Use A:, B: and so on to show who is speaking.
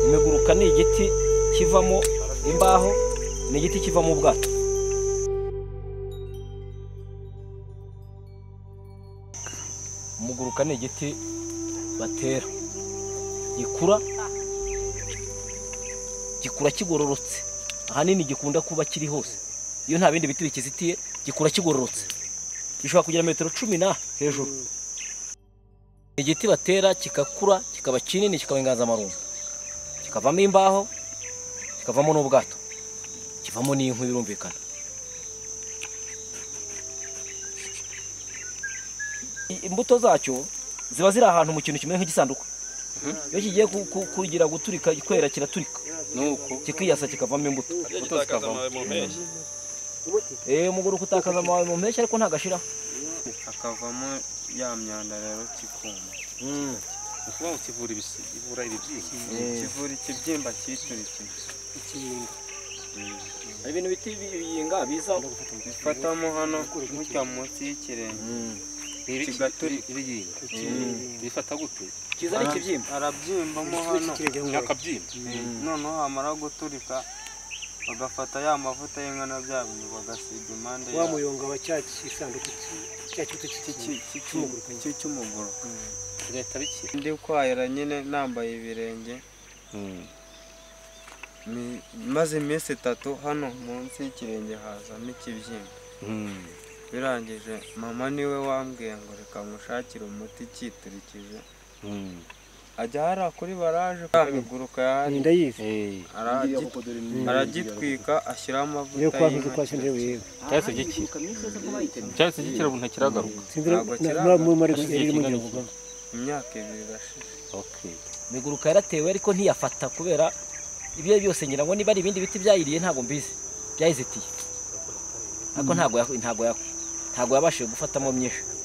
A: imiguruka ni igiti kivamo imbaho ni igiti kivamo ubwato umuguruka ni igiti batera gikura gikura kigororotse ahanini gikunda kuba kiri hose iyo nta bindi biti bikizitiye gikura kigororotse gishobora kugira metero cumi na hejuru igiti batera kigakura kikaba kinini kikaba inganzamarumbo kikavamo imbaho kikavamo n'ubwato kivamo n'inkwi birumvikana imbuto zacyo ziba ziri ahantu mu kintu kimeze nk'igisanduku iyo kigiye kugira guturika kwera kiraturika kikiyasa kikavamo imbuto
B: Imbuto zikavamo.
A: umugore utakaza amababi mu mpeshyi ariko ntagashiraho
C: hakavamo ya myanda rero kikuma
B: Ni ukuvuga ngo kivura ibisi- kivura ibibyimba.
C: kivura ikibyimba cyiturikiye
A: ibintu biti biyinga biza
C: bifatamo hano gutya munsi y'ikirenge
B: Ibi-
C: Kigaturi-
B: ibiyinga. Bifata gute
A: kiza ari ikibyimba
C: arabyimbamo hano
B: ni akabyimba
C: noneho hamara guturika bagafata ya mavuta y'inkono bya bintu bagasiga impande
D: wa
C: ya-
D: muyonga wa cya gisanduku cy- cya kibuto cy'iki
C: cy'iki- cy'iki- cy'umuguru
B: bigahita bikira
C: ndi kwahira nyine nambaye ibirenge mi- maze iminsi itatu hano munsi y'ikirenge hazamo ikibyimba birangije mama niwe wambwiye ngo reka nkushakire umuti cyiturikije ajya hariya kuri baraje kwa miguruka yahari
D: ndayizi
C: aragit- aragitwika ashyiraho
D: iyo
C: amavuta
D: kwakuze
C: y'inka.
D: kwasi ndebeye
B: cyahise gikira cyahise gikira ubu ntakiragaruka
D: sinzira
C: Ntabwo kiranga.
D: muri mari
B: Hashize
D: yari
B: igihe
D: mu
B: kingana
D: gihugu
C: imyaka ibiri irashize
A: imiguruka yaratewe ariko ntiyafata kubera ibyo ari byo byose ngira ngo niba ari ibindi biti byayiriye ntabwo mbizi byayizitiye ariko ntabwo ya- ntabwo ya- ntabwo yabashije gufatamo myinshi